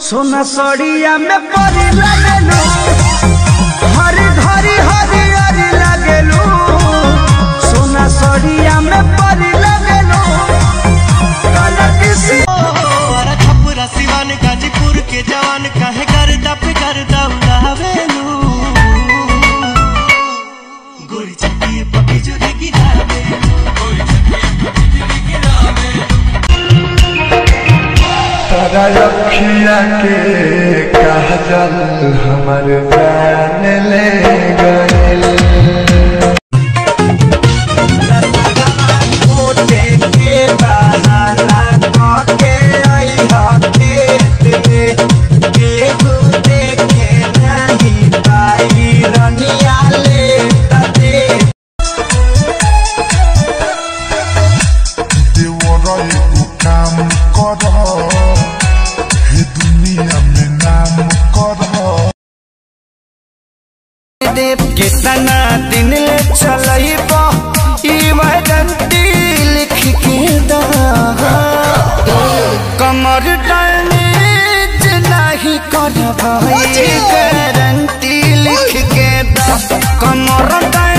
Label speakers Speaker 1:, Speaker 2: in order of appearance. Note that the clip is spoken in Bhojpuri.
Speaker 1: सोना सड़िया में परी लगेलू हरी घरी हरी हरी लगेलू सोना सड़िया में परी लगेलू कलर सी
Speaker 2: हमारा छपुरा सिवान गाजीपुर के जवान काहे गर्दा पे गर्दा उड़ावेलू गोरी चट्टी पपी जोरी गिरावे
Speaker 3: तारा रखिया के काजल हमर जान ले गइल
Speaker 1: मोटे के बहाना के आई हकेत में केहू देखे नहीं पाई रनिया ले तते
Speaker 3: देवर एगो काम कर हे दुनिया में नाम कर
Speaker 1: कितना दिन ले चलइब ई वैदंती लिख के दा कमर डैमेज नहीं कर भाई गारंटी लिख के दा कमर डैमेज